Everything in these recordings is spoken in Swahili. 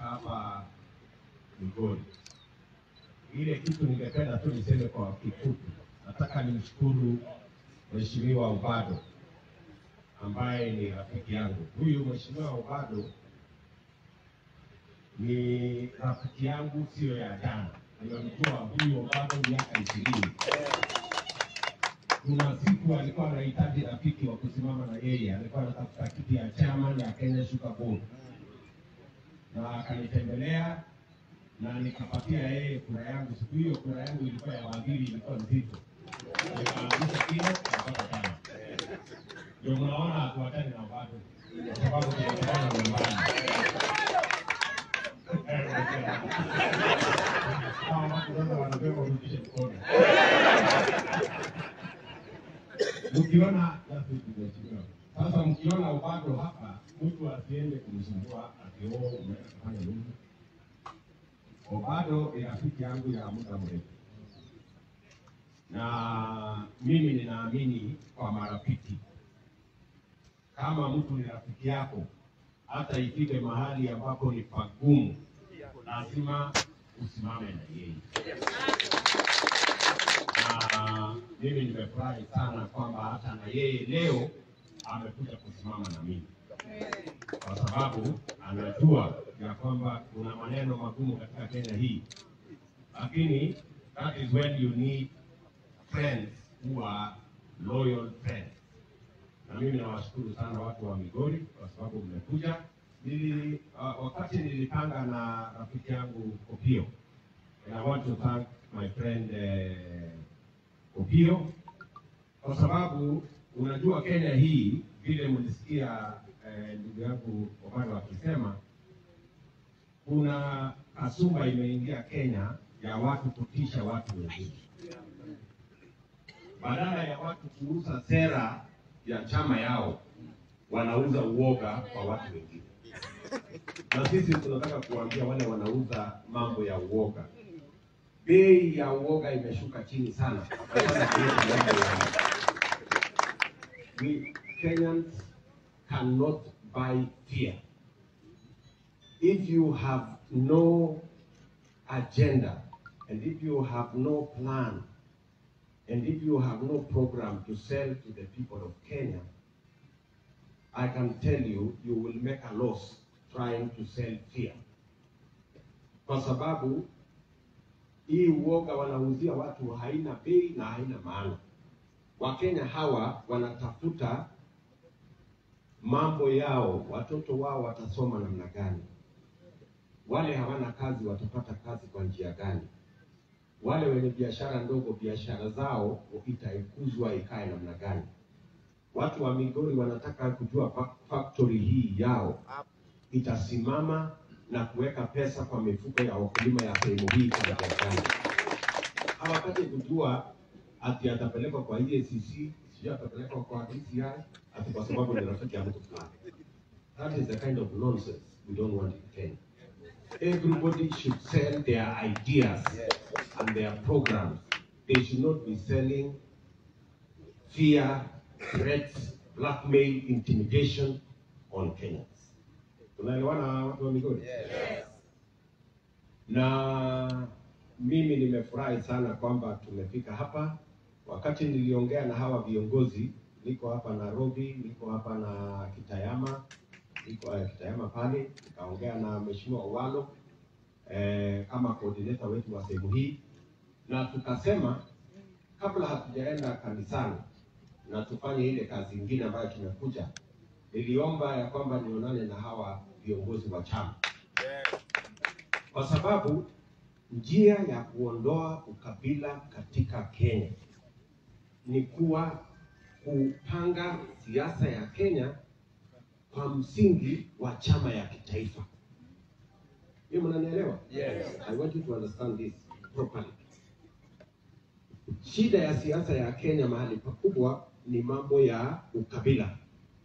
hapa Migori. Ile kitu ningependa tu niseme kwa kifupi, nataka nimshukuru Mheshimiwa Ubado ambaye ni rafiki yangu. Huyu Mheshimiwa Ubado ni rafiki yangu, siyo ya jana. Nimemjua huyu Ubado miaka ishirini. Kuna siku alikuwa anahitaji rafiki wa kusimama na yeye, alikuwa anatafuta kiti ya chama ya Kenya Sugar Board, na akanitembelea na nikapatia yeye kura yangu. Siku hiyo kura yangu ilikuwa ya waziri, ilikuwa nzito, nikaangusha kile nikapata chama. Ndio mnaona hatuachani na Ubado kwa sababu tunatokana nyumbani. Hawa watu sasa wanasema urudishe mkono. Mkiona mheshimiwa, sasa mkiona Ubado hapa, mtu asiende kumsumbua ati oh, umeenda kufanya nini? Ubado ni rafiki yangu ya muda mrefu, na mimi ninaamini kwa marafiki. Kama mtu ni rafiki yako, hata ifike mahali ambapo ni pagumu, lazima usimame na yeye na mimi nimefurahi sana kwamba hata na yeye leo amekuja kusimama na mimi, kwa sababu anajua ya kwamba kuna maneno magumu katika Kenya hii, lakini that is when you need friends who are loyal friends. Na mimi nawashukuru sana watu wa Migori kwa sababu mmekuja. Nili, uh, wakati nilipanga na rafiki yangu Opio, and I want to thank my friend uh, Opio kwa sababu unajua Kenya hii vile mlisikia eh, ndugu yangu Obado akisema kuna kasumba imeingia Kenya ya watu kutisha watu wengine, badala ya watu kuuza sera ya chama yao, wanauza uoga kwa watu wengine. Na sisi tunataka kuambia wale wanauza mambo ya uoga, bei ya uoga imeshuka chini sana. We Kenyans cannot buy fear. If you have no agenda and if you have no plan and if you have no program to sell to the people of Kenya, I can tell you, you will make a loss trying to sell fear. Kwa sababu hii uoga wanauzia watu haina bei na haina maana. Wakenya hawa wanatafuta mambo yao, watoto wao watasoma namna gani? Wale hawana kazi watapata kazi kwa njia gani? Wale wenye biashara ndogo, biashara zao itaikuzwa ikae namna gani? Watu wa Migori wanataka kujua fa- factory hii yao itasimama na kuweka pesa kwa mifuko ya wakulima ya sehemu hii kwa njia gani? Hawataki kujua ati atapelekwa kwa EACC, sijui atapelekwa kwa DCI, ati kwa sababu ni rafiki ya mtu fulani. That is the kind of nonsense we don't want in Kenya. Everybody should sell their ideas and their programs. They should not be selling fear, threats, blackmail, intimidation on Kenyans. Tunaelewana watu wa Migori? Na mimi nimefurahi sana kwamba tumefika hapa. Wakati niliongea na hawa viongozi, niko hapa Nairobi, niko hapa na Kitayama, niko uh, Kitayama pale, nikaongea na Mheshimiwa Owalo eh, kama coordinator wetu wa sehemu hii, na tukasema kabla hatujaenda kanisani na tufanye ile kazi ingine ambayo tumekuja, niliomba ya kwamba nionane na hawa viongozi wa chama kwa sababu njia ya kuondoa ukabila katika Kenya ni kuwa kupanga siasa ya Kenya kwa msingi wa chama ya kitaifa. Hiyo mnanielewa? Yes. I want you to understand this properly. Shida ya siasa ya Kenya mahali pakubwa ni mambo ya ukabila,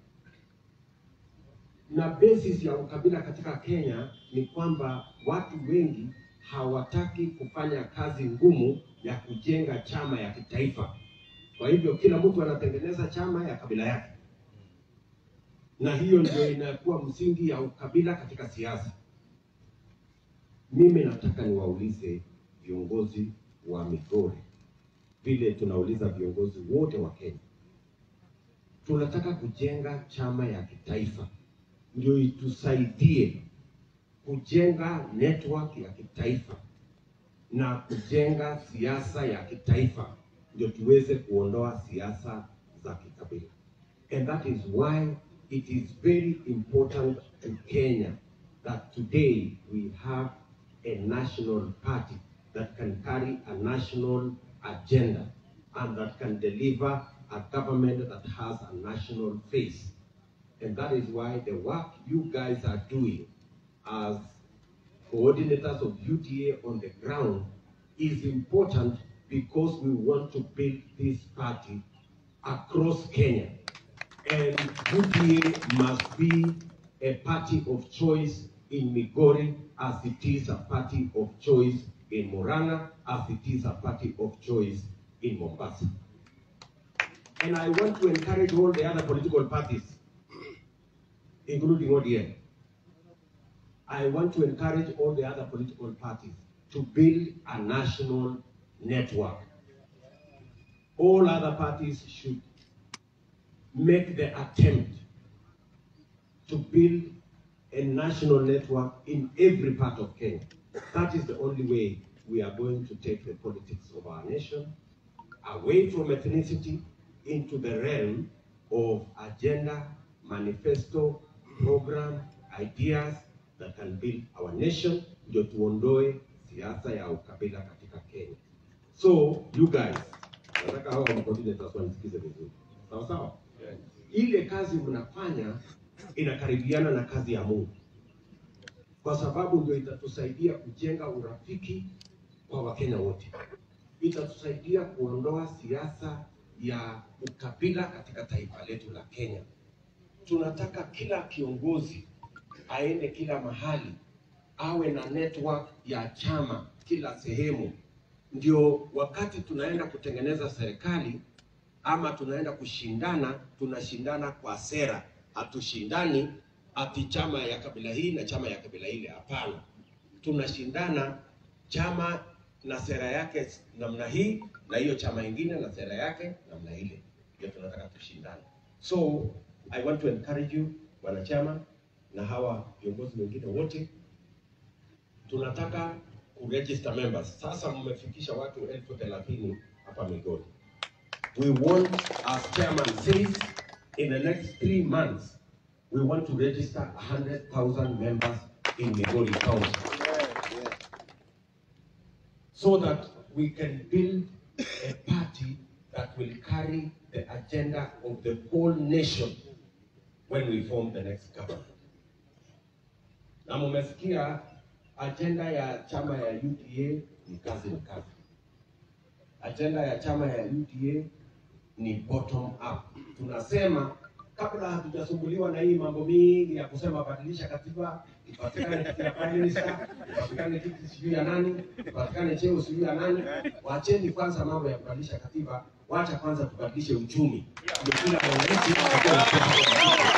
na basis ya ukabila katika Kenya ni kwamba watu wengi hawataki kufanya kazi ngumu ya kujenga chama ya kitaifa. Kwa hivyo kila mtu anatengeneza chama ya kabila yake, na hiyo ndio inakuwa msingi ya ukabila katika siasa. Mimi nataka niwaulize viongozi wa Migori vile tunauliza viongozi wote wa Kenya. Tunataka kujenga chama ya kitaifa ndio itusaidie kujenga network ya kitaifa na kujenga siasa ya kitaifa ndio tuweze kuondoa siasa za kikabila. And that is why it is very important to Kenya that today we have a national party that can carry a national agenda and that can deliver a government that has a national face. And that is why the work you guys are doing as coordinators of UDA on the ground is important because we want to build this party across Kenya. And UDA must be a party of choice in Migori as it is a party of choice in Morana, as it is a party of choice in Mombasa. And I want to encourage all the other political parties, including ODM. I want to encourage all the other political parties to build a national network. All other parties should make the attempt to build a national network in every part of Kenya. That is the only way we are going to take the politics of our nation away from ethnicity into the realm of agenda, manifesto, program, ideas that can build our nation, ndio tuondoe siasa ya ukabila katika Kenya. So you guys, nataka hao coordinators wanisikize vizuri, sawa sawa. Ile kazi mnafanya inakaribiana na kazi ya Mungu, kwa sababu ndio itatusaidia kujenga urafiki kwa Wakenya wote, itatusaidia kuondoa siasa ya ukabila katika taifa letu la Kenya. Tunataka kila kiongozi aende kila mahali, awe na network ya chama kila sehemu, ndio wakati tunaenda kutengeneza serikali ama tunaenda kushindana, tunashindana kwa sera, hatushindani ati chama ya kabila hii na chama ya kabila ile. Hapana, tunashindana chama na sera yake namna hii na hiyo chama ingine na sera yake namna ile, ndio tunataka tushindane. So I want to encourage you wanachama na hawa viongozi wengine wote, tunataka kuregister members. Sasa mmefikisha watu elfu thelathini hapa Migori. We want, as chairman says, in the next three months, we want to register 100,000 members in Migori County so that we can build a party that will carry the agenda of the whole nation when we form the next government. Na mumesikia agenda ya chama ya UDA ni kazi ni kazi. Agenda ya chama ya UDA ni bottom up. Tunasema kabla hatujasumbuliwa na hii mambo mingi ya kusema badilisha katiba, ipatikane kiti ya prime minister, ipatikane kiti sijui ya nani, ipatikane cheo sijui ya nani. Wacheni kwanza mambo ya kubadilisha katiba, wacha kwanza tubadilishe uchumi, ndio kila mwananchi atakuwa na pesa.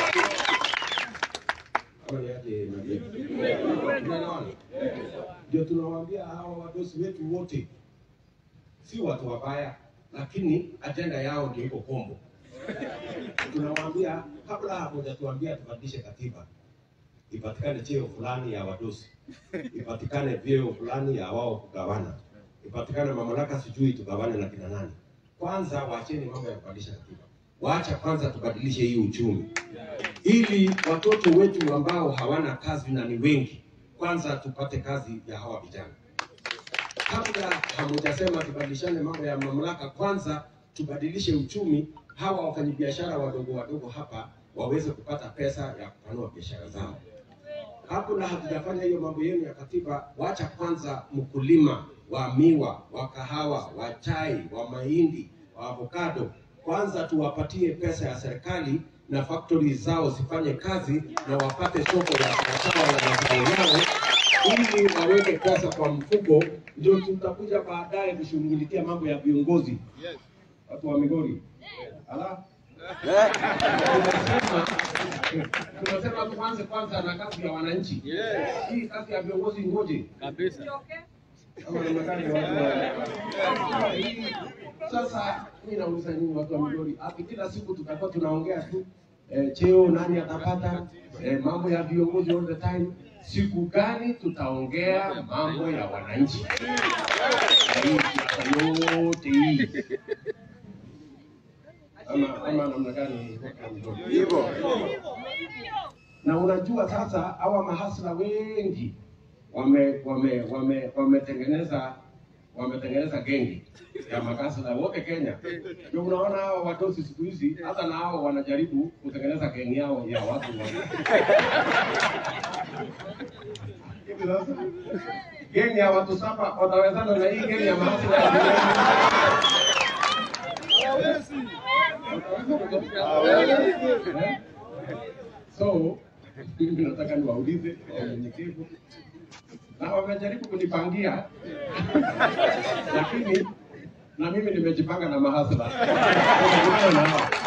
Ama ni aje, Nadia? Tunaelewana? Ndio tunawaambia hawa wadosi wetu wote si watu wabaya, lakini ajenda yao ndio iko kombo. Tunawaambia kabla hawajatuambia tubadilishe katiba, ipatikane cheo fulani ya wadosi, ipatikane vyeo fulani ya wao kugawana, ipatikane mamlaka sijui tugawane na kina nani. Kwanza waacheni mambo ya kubadilisha katiba, waacha kwanza tubadilishe hii uchumi, ili watoto wetu ambao hawana kazi na ni wengi, kwanza tupate kazi ya hawa vijana kabla hamujasema tubadilishane mambo ya mamlaka, kwanza tubadilishe uchumi, hawa wafanyabiashara wadogo wadogo hapa waweze kupata pesa ya kupanua biashara zao. Kabla hatujafanya hiyo mambo yenu ya katiba, wacha kwanza mkulima wa miwa, wa kahawa, wa chai, wa mahindi, wa avocado, kwanza tuwapatie pesa ya serikali na factory zao zifanye kazi na wapate soko ya sawasawa ya mazao yao ili waweke pesa kwa mfuko, ndio tutakuja baadaye kushughulikia mambo ya viongozi watu wa Migori. Ala, Tunasema tunasema tuanze kwanza na kazi ya wananchi. Hii kazi ya viongozi ngoje kabisa. Kama namna gani watu wa- Hii, Sasa mimi nauliza nyinyi watu wa Migori, ati kila siku tutakuwa tunaongea tu eh, cheo nani atapata eh, mambo ya viongozi all the time. Siku gani tutaongea mambo ya wananchi? Ya hii siasa yote hii ama ama namna gani? watu wa Migori? Hivyo. na unajua sasa hawa mahasla wengi wame wame wame wametengeneza wametengeneza gengi ya makasla wote Kenya. Ndio unaona hawa watosi siku hizi hata na hao wanajaribu kutengeneza gengi yao ya watu wa hivi sasa gengi ya watu saba watawezana na hii gengi ya mahasla ya Eh? So mimi nataka niwaulize kwa unyenyekevu, na wamejaribu kunipangia lakini na mimi nimejipanga na mahasla. Nimekutana na hao.